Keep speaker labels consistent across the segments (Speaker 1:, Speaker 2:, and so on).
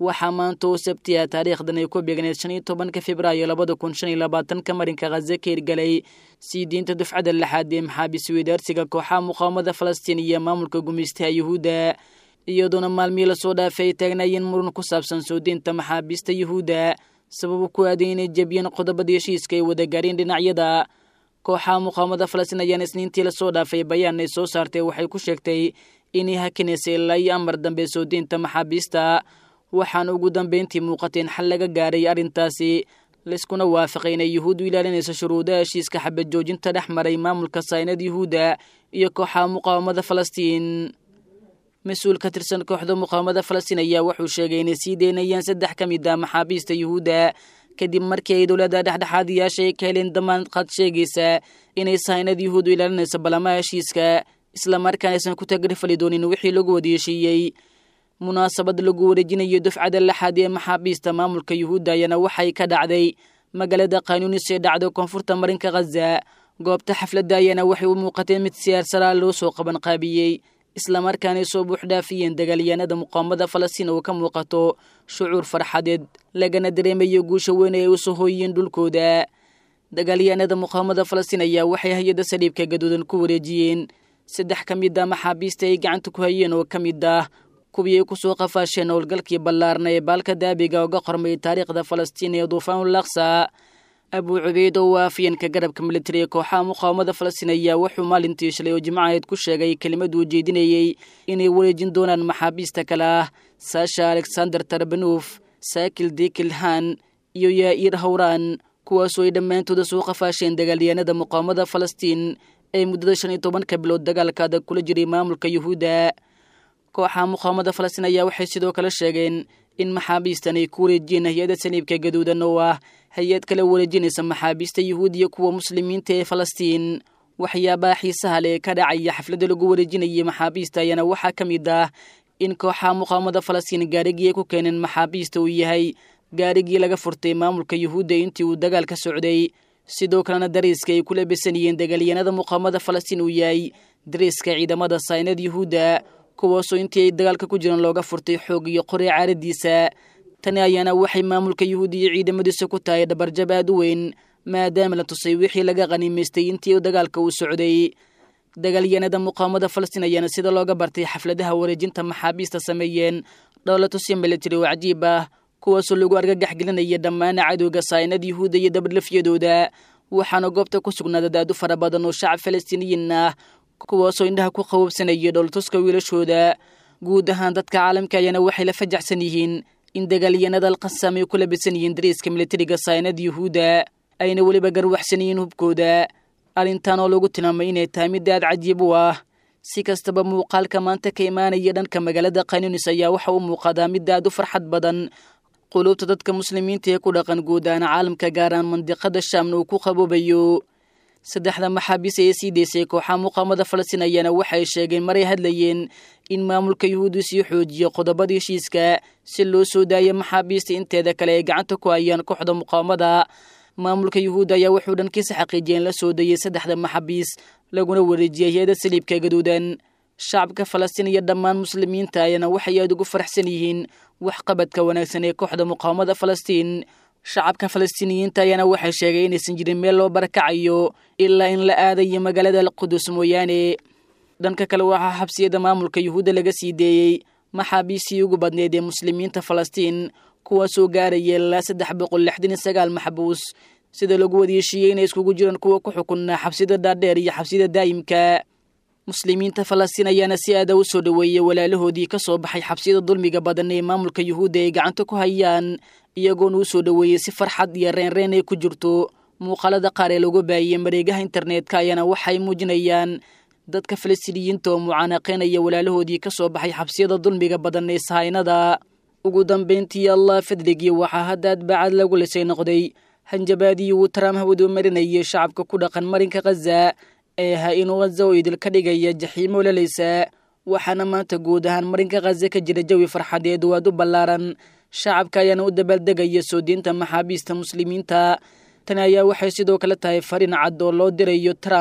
Speaker 1: waxaa maanta oo sabtiya taariikhdan ay ku beegneed shan iyo tobanka februaayo labada kun shan iyo labaatanka marinka khaza ka hirgalay sii diinta dufcada lixaad ee maxaabiis weydaarsiga kooxaha muqaawamada falastiin iyo maamulka gumaystaha yuhuudda iyadoona maalmihii lasoo dhaafay ay taagnaayeen muran ku saabsan soo diinta maxaabiista yuhuudda sababu ku aaday inay jebiyeen qodobada heshiiska ay wada gaareen dhinacyada kooxaha muqaawamada falastiin ayaana isniintii lasoo dhaafay bayaan ay soo saartay waxay ku sheegtay inay hakinaysay ilaa iyo amar dambe soo diinta maxaabiista waxaana ugu dambeyntii muuqatay in xal laga gaaray arrintaasi layskuna waafaqay inay yuhuuddu ilaalinayso shuruudaha heshiiska xabad joojinta dhex maray maamulka saynad yuhuudda iyo kooxaha muqaawamada falastiin mas-uul ka tirsan kooxda muqaawamada falastiin ayaa wuxuu sheegay inay sii deynayaan saddex ka mid ah maxaabiista yuhuudda kadib markii ay dowladda dhexdhexaadiyaasha ay ka heleen damaanad qaad sheegaysa inay saynad yuhuuddu ilaalinayso balamaha heshiiska islamarkaan aysan ku tagrifali doonin wixii lagu wadaeshiiyey munaasabad lagu wareejinayo dufcada lixaad ee maxaabiista maamulka yuhuudda ayaana waxay ka dhacday magaalada khanuunis ee dhacda koonfurta marinka khaza goobta xafladda ayaana waxay u muuqatay mid siyaarsaraa loo soo qaban qaabiyey islamarkaanay soo buuxdhaafiyeen dagaalyahanada muqaawamada falastiin oo ka muuqato shucuur farxadeed lagana dareemayo guusha weyn ay u soo hooyiyeen dhulkooda dagaalyahanada muqaawamada falastiin ayaa waxay hay-adda saliibka gaduudan ku wareejiyeen saddex ka mid ah maxaabiista ay gacanta ku hayeen oo ka mid ah kuwii ay kusoo qafaasheen howlgalkii ballaarna ee baalka daabiga uga qormay taariikhda falastiin ee duufaanul aqsa abuu cubeyd oo waafiyeenka garabka militariga kooxaha muqaawamada falastiin ayaa wuxuu maalintii shalay oo jimcaheed ku sheegay kelimad uu jeedinayey inay wareejin doonaan maxaabiista kale ah saasha alexander tarbanuuf saakil dikilhan iyo yaa'iir hawraan kuwaasoo ay dhammaantooda soo qafaasheen dagaalyahanada muqaawamada falastiin ee muddada shan iyo tobanka bilood dagaalka adag kula jiray maamulka yuhuudda kooxaha muqaawamada falastiin ayaa waxay sidoo kale sheegeen in maxaabiistan ay ku wareejiyeen hay-adda saliibka gaduudan oo ah hay-ad kala wareejinaysa maxaabiista yuhuudiya kuwa muslimiinta ee falastiin waxyaabaha xiisaha leh ee ka dhacaya xafladda lagu wareejinayay maxaabiista ayaana waxaa ka mid ah in kooxaha muqaawamada falastiin gaarigii ay ku keeneen maxaabiista uu yahay gaarigii laga furtay maamulka yuhuudda intii uu dagaalka socday sidoo kalena dariiska ay ku labisanayeen dagaalyahanada muqaawamada falastiin uu yahay dariiska ciidamada saynad yuhuudda kuwaasoo intii ay dagaalka ku jiraan looga furtay xoog iyo qori caaradiisa tani ayaana waxay maamulka yuhuudi iyo ciidamadiisa ku tahay dhabarjab aad u weyn maadaama la tusay wixii laga qaniimaystay intii dagaalka uu socday dagaalyahanada muqaawamada falastiin ayaana sida looga bartay xafladaha wareejinta maxaabiista sameeyeen dhowla tusi militari oo cajiib ah kuwaasoo lagu argagax gelinaya dhammaan cadowga saynad yuhuudda iyo dabarlafyadooda waxaana goobta ku sugnaada daadu fara badan oo shacab falastiiniyiin ah kuwaasoo indhaha ku qabobsanaya dhooltuska wiilashooda guud ahaan dadka caalamka ayaana waxay la fajaxsan yihiin in dagaalyahanada alqasam ay ku labisan yihiin dariiska militariga saynad yuhuudda ayna weliba garwaxsan yihiin hubkooda arrintan oo lagu tilmaamay inay tahay mid aad cajiib u ah si kastaba muuqaalka maanta ka imaanaya dhanka magaalada khanuunis ayaa waxa u muuqadaa mid aad u farxad badan quluubta dadka muslimiinta ee ku dhaqan guud ahaan caalamka gaaraan mandiqada shaamna uu ku qaboobayo saddexda maxaabiis ee sii deysay kooxaha muqaawamada falastiin ayaana waxay sheegeen maray hadlayeen in maamulka yuhuuddu sii xoojiyo qodobada heshiiska si loo soo daayo maxaabiista inteeda kale ay gacanta ku hayaan kooxda muqaawamada maamulka yuhuudda ayaa wuxuu dhankiisa xaqiijiyeen la soo dayey saddexda maxaabiis laguna wareejiyay hay-ada saliibka gaduudan shacabka falastiin iyo dhammaan muslimiinta ayaana waxay aad ugu faraxsan yihiin waxqabadka wanaagsan ee kooxda muqaawamada falastiin shacabka falastiiniyiinta ayaana waxay sheegay inaysan jirin meel loo barakacayo ilaa in la aadayo magaalada alqudus mooyaane dhanka kale waxaa xabsiyada maamulka yuhuudda laga sii deeyey maxaabiistii ugu badneed ee muslimiinta falastiin kuwaasoo gaaraya ilaa saddex boqol lixdan iyo sagaal maxbuus sida lagu wadieshiiyey inay iskugu jiraan kuwa ku xukunaa xabsida dhaadheer iyo xabsida daa'imka muslimiinta falastiin ayaana si aada u soo dhoweeyey walaalahoodii ka soo baxay xabsiyada dulmiga badan ee maamulka yuhuudda ay gacanta ku hayaan iyagoona u soo dhoweeyey si farxad iyo reenreen ay ku jirto muuqaalada qaar ee lagu baahiyey mareegaha internetka ayaana waxay muujinayaan dadka falastiiniyiinta oo mucaanaqeynaya walaalahoodii ka soo baxay xabsiyada dulmiga badan ee sahaynada ugu dambayntii allah fadligii waxaa hadda adbacad lagu lisay noqday hanjabaadii uu taraam hawadu marinayay shacabka ku dhaqan marinka khaza ee ahaa inuu khaza oo idil ka dhigaya jaxiimo lalaysa waxaana maanta guud ahaan marinka khaza ka jira jawi farxadeed waad u ballaaran shacabka ayaana u dabaaldegaya soo diinta maxaabiista muslimiinta tani ayaa waxay sidoo kale tahay fariin cad oo loo dirayo trump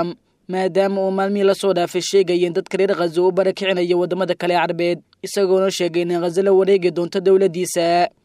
Speaker 1: maadaama uu maalmihii lasoo dhaafay sheegayeen dadka reer khazo u barakicinayo waddamada kale carbeed isagoona sheegay in khazo la wareegi doonto dowladdiisa